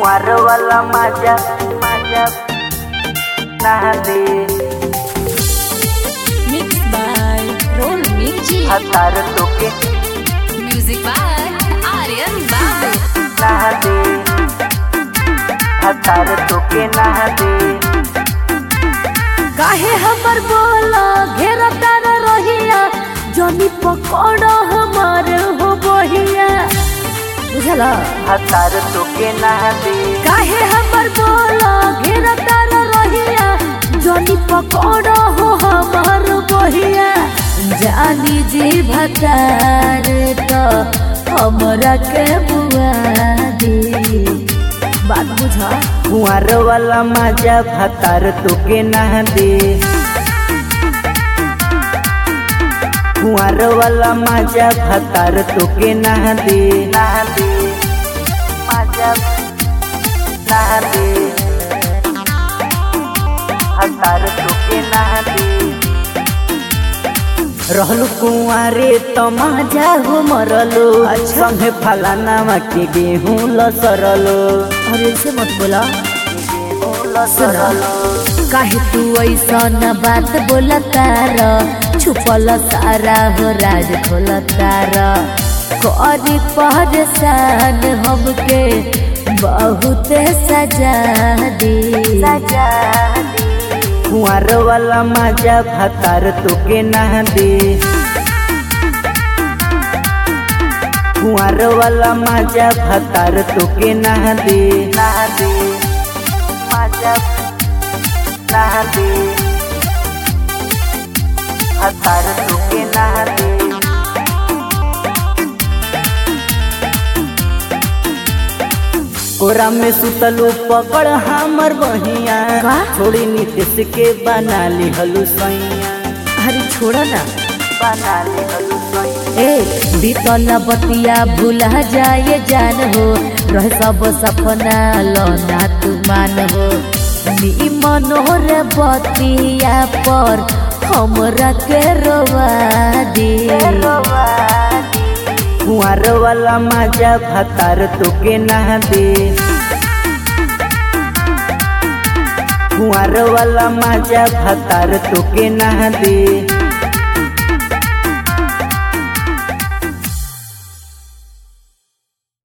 कुंवर वाला मजा मजा ना दे Mixed by Roll Mixi. हतार तोके Music by Aryan Babu. ना दे हतार तोके ना दे काहे हमर बोला घेरा तार रहिया जनी पकड़ हमार हो बहिया बुझला हतार तोके ना दे काहे हमर बोला घेरा तार रहिया जनी पकड़ हो हमार बहिया जानी जी भतार तो हमरा के बुआ दी बात बुझा कुंवर वाला मजा हतार तोके ना दे कुंवर वाला मजा हतार तोके ना दे ना दे मजा ना दे हतार तोके ना दे रहलु कुंवारे त मजा हो मरलो संगे फलाना के गेहूं लसरलो अरे ऐसे मत बोला गेहूं लसरलो काहे तू ऐसा न बात बोला तार छुपल सारा हो राज खोल तार करी परेशान हमके बहुत सजा दी सजा कुंवर वाला मजा भतार तोके ना दे कुंवर वाला मजा भतार तोके ना दे ना दे मजा ना दे भतार तोके ना दे कोरा में सुतलू पकड़ हमर बहिया का? छोड़ी नीतीश के बना ली हलू सैया अरे छोड़ा ना बना ली हलू सैया ए बीतल बतिया भूला जाए जान हो रह सब सपना लौना तू मान हो नी मनोर बतिया पर हमरा के रोवा दी कुंवर वाला मजा भतार तोके ना दे कुंवर वाला मजा भतार तोके ना दे